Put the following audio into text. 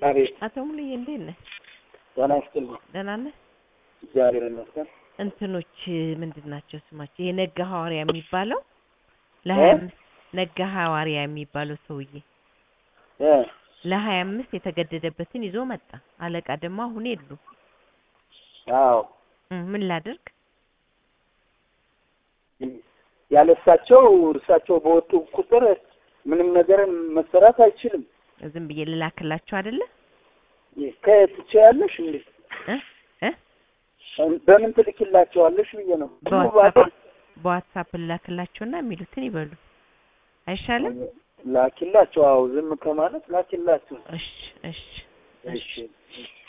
አቤት አቶ ሙሉዬ እንዴት ነህ? ጤና ይስጥልኝ። ደህና ነህ? እግዚአብሔር ይመስገን። እንትኖች ምንድን ናቸው ስማቸው? የነጋ ሐዋርያ የሚባለው ለሀያ አምስት ነጋ ሐዋርያ የሚባለው ሰውዬ እ ለሀያ አምስት የተገደደበትን ይዞ መጣ። አለቃ ደግሞ አሁን የሉ። አዎ እም፣ ምን ላድርግ? ያለ እሳቸው እርሳቸው በወጡ ቁጥር ምንም ነገር መሰራት አይችልም። ዝም ብዬ ልላክላቸው አይደለ? ከየት ትችያለሽ እንዴ? እ እ በምን ትልኪላቸዋለሽ ብዬ ነው። በዋትሳፕ በዋትሳፕ ልላክላቸውና የሚሉትን ይበሉ አይሻልም? ላኪላቸው። አዎ ዝም ከማለት ላኪላቸው። እሺ እሺ እሺ እሺ